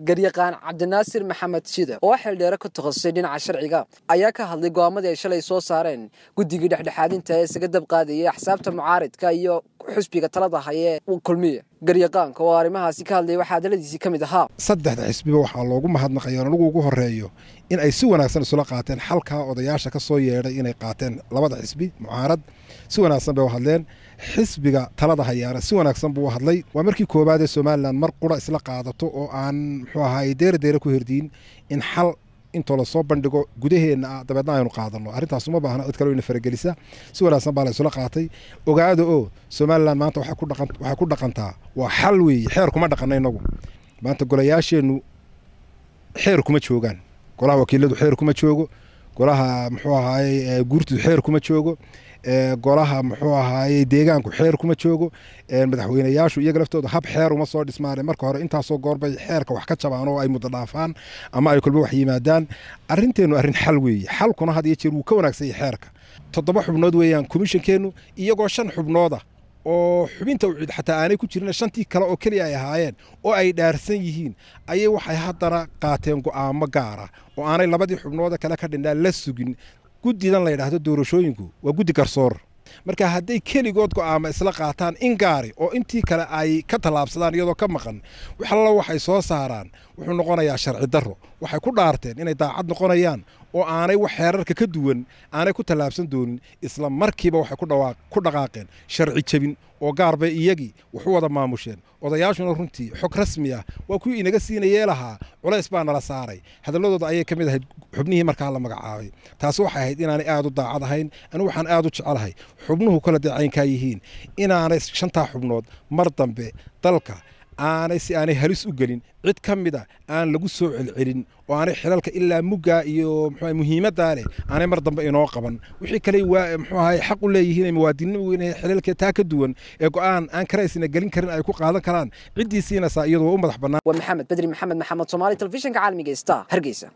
garyaqaan cabdinaasir maxamed shide oo xildheere ka takhasusay dhinaca sharciga ayaa ka hadlay go'aamadii ay shalay soo saareen guddigii dhexdhexaadinta ee isaga dab qaadayay axsaabta mucaaridka iyo xusbiga talada hayee kulmiye garyaqaanka oo arrimahaasi ka hadlayay waxaa hadaladiisii ka mid ahaa saddexda xisbiba waxaa loogu mahadnaqaya anigu ugu horeeyo in ay si wanaagsan isula qaateen xalkaa odayaasha ka soo yeedhay inay qaateen labada xisbi mucaarad si wanaagsan bay u hadleen xisbiga talada hayaana si wanaagsan buu u hadlay waa markii koowaad ee somalilan mar qura isla qaadato oo aan muxuu ahaay deera deera ku herdiin in xal intoo lasoo bandhigo gudaheenna ah dabeedna aynu qaadano arrintaas uma baahna cid kaleo ina faragelisa si wanaagsan baa la isula qaatay ogaada oo somalilan maanta waxay ku dhaqantaa waa xal weeye xeer kuma dhaqana inagu maanta golayaasheennu xeer kuma joogaan golaha wakiiladu xeer kuma joogo golaha muxuu ahaaye guurtu xeer kuma joogo golaha muxuu ahaaye deegaanku xeer kuma joogo madaxweynayaashu iyaga laftooda hab xeer uma soo dhismaane marka hore intaasoo goorbay xeerka wax ka jabaan oo ay muddo dhaafaan ama ay kolba wax yimaadaan arrinteennu arrin xal weeye xalkuna had iyo jeer wuu ka wanaagsan yahay xeerka toddoba xubnood weeyaan komishankeennu iyagoo shan xubnooda oo xubinta ucid xataa aanay ku jirin shantii kale oo keliya ay ahaayeen oo ay dhaarsan yihiin ayay waxay haddana qaateen go'aamo gaara oo aanay labadii xubnooda kale ka dhindhaan la sugin guddidan la yidhaahdo doorashooyinku waa guddi garsoor marka hadday keligood go'aama isla qaataan in gaari oo intii kale ay ka tallaabsadaan iyadoo ka maqan waxallo waxay soo saaraan wuxuu noqonayaa sharci darro waxay ku dhaarteen inay daacad noqonayaan oo aanay wax xeerarka ka duwan aanay ku tallaabsan doonin isla markiiba waxay ku dhaqaaqeen sharci jebin oo gaar bay iyagii waxu wada maamusheen odayaashuna runtii xog rasmi ah waa kuwii inaga siinayee lahaa culays baa nala saaray hadalladooda ayay ka mid ahayd xubnihii markaa la magacaabay taasi waxay ahayd inaanay aad u daacad ahayn anigu waxaan aad u jecelahay xubnuhu kala dee caynkaa yihiin inaanay shantaa xubnood mar dambe dalka aanay si aanay halis u gelin cid ka mida aan lagu soo celcelin oo aanay xilalka ilaa muggaa iyo mxu muhiimaddaa leh aanay mar dambe inoo qaban wixii kale waa mxuu ahay xaq u leeyihiin muwaadinimu inay xilalka taa ka duwan ee go'aan aan karaysina gelin karin ay ku qaadan karaan ciddii siinaysaa iyadoo u madax bannaan waa maxamed bedri maxamed maxamed soomaali telefishinka caalamiga star hargeysa